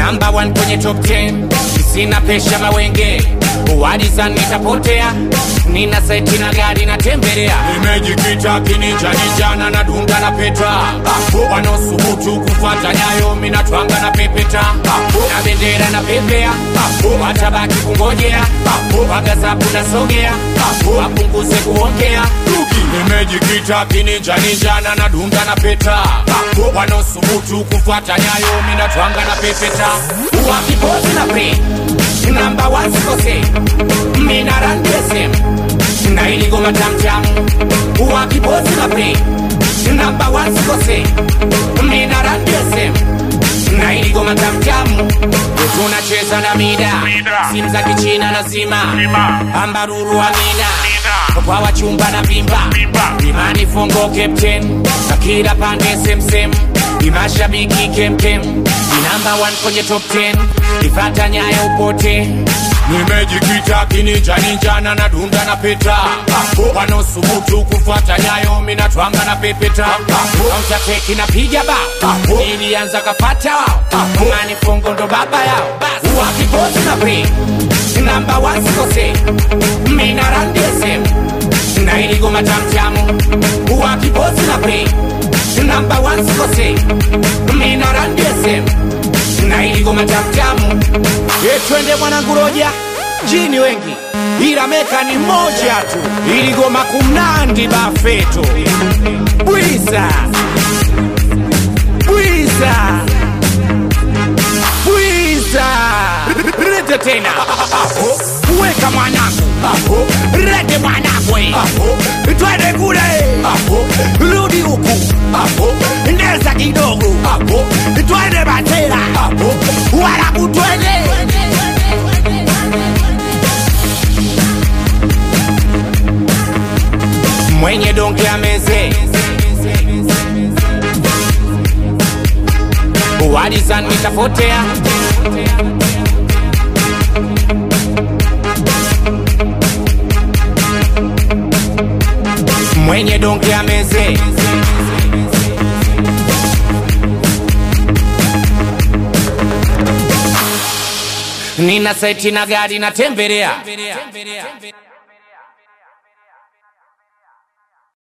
namba 1 kwenye top 10 sina pesha mawenge wadisan nitapotea nina seti na gari natembelea nimejikita kininjanijana na dunda na peta wanaosubutu kufuata nyayo minatwanga na pepeta na bendera na pepea watabaki kungojea wagazapu nasogea wapunguze kuongea nimejikita kininjanijana na dunda na peta wanaosubutu kufuata nyayo minatwanga na pepeta wakipozi na pe namba wasikose mina randesem na iligoma tamtam wakipozi na pe namba wasikose mina randesem na iligoma tamtam tunacheza na mida simu za kichina lazima ambaruru amina kwa wachumba na vimba imani fongo captain na kila pande semsem imashabiki kemkem inamba 1 kwenye top 10 ifata nyayo upote nimejikita kininjaninjana na dunda na peta wanaosubutu kufuata nyayo minatwanga na pepeta autateki napiga ba ilianza kafata mani fongo ndo baba yao wakipozi na pe namba wasikose mina randesem na iligoma tamtamu wakipozi na pe namba wasikose mina randesem na iligoma tamtamu etwende mwanangu roja jini wengi ila meka ni moja tu iligoma kumnandi bafeto bwiza bwiza bwiza rete tena weka mwanangu rete mwanangu twende kule rudi huku ndeza kidogo twende batera warabu twende mwenye donge ameze walizan nitapotea mwenye donge ameze nina seti na gari natembelea